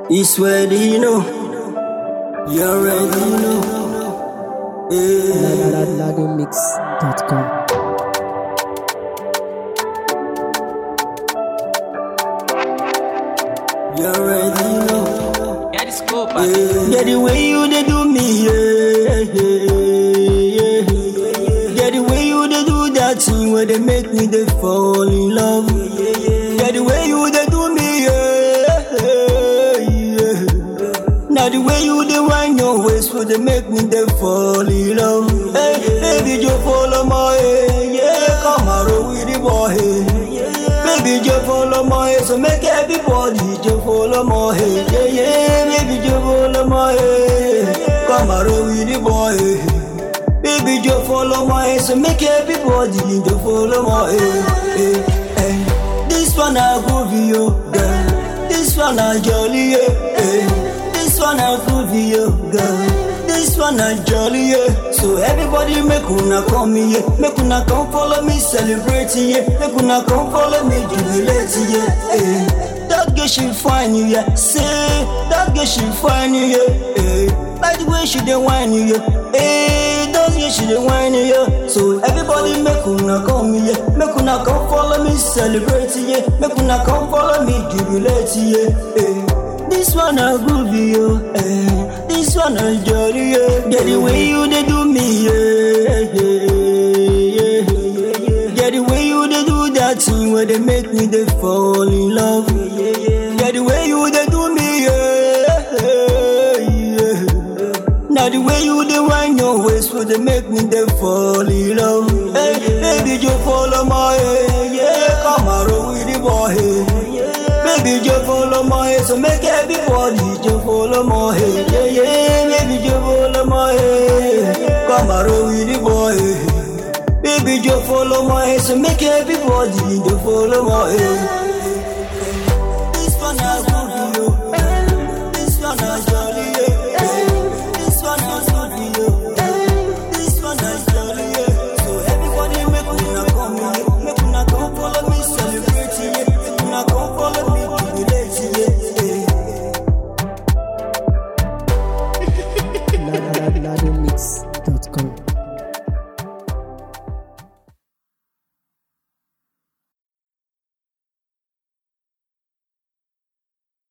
It's ready, you know. You're ready, you know. Yeah. Ladomix.com. You're ready, you know. Yeah, this scope. Yeah, the way you they do me, yeah, yeah, yeah. Yeah, the way you they do that thing where they make me they fall in love. Yeah, the way you they do me, yeah, yeah. Now the way you they wind your waist where they make me they fall in love. Hey, baby, you follow my head, yeah, come and roll with the boy. Baby, just follow my head, so make everybody just follow my head. Yeah, yeah, baby, just follow my head. Come and roll with the boy. Baby, just follow my head, so make everybody just follow my head. Hey, hey. This one I go for you, girl. This one I jolly, yeah. Hey. This one I go for you, girl. This one I jolly, yeah. So everybody make una come here, make una come follow me celebrate, yeah. Make una come follow me jubilate, yeah. Hey. That girl she fine, you, yeah. Say that girl she fine, you, yeah. Hey. Like the way she dey whine, you, yeah. Hey, that girl she dey whine, you, yeah. So everybody make una come here, make una come follow me celebrate, yeah. Make una come follow me jubilate, yeah. Hey. This one a groovy, yo. Eh. This one a jolly, yeah. Get the way you they do me, yeah, yeah, yeah. Get the way you they do that thing where they make me they fall in love. Get the way you they do me, yeah, yeah. Now the way you they wind your waist where they make me they fall in love. Hey, baby, you follow my head, yeah. Come and roll with the boy. Baby, just follow my head, so make everybody just follow my head. Yeah, yeah, baby, just follow my head. Come and roll with the boy. Baby, just follow my head, so make everybody just follow my head. This one I good for you. This one I jolly, yeah. This one I good for you. This one I jolly, yeah. So everybody make una come here, make una come follow me celebrate, yeah. Make una come follow me jubilate, yeah. yeah. Ladomix.com.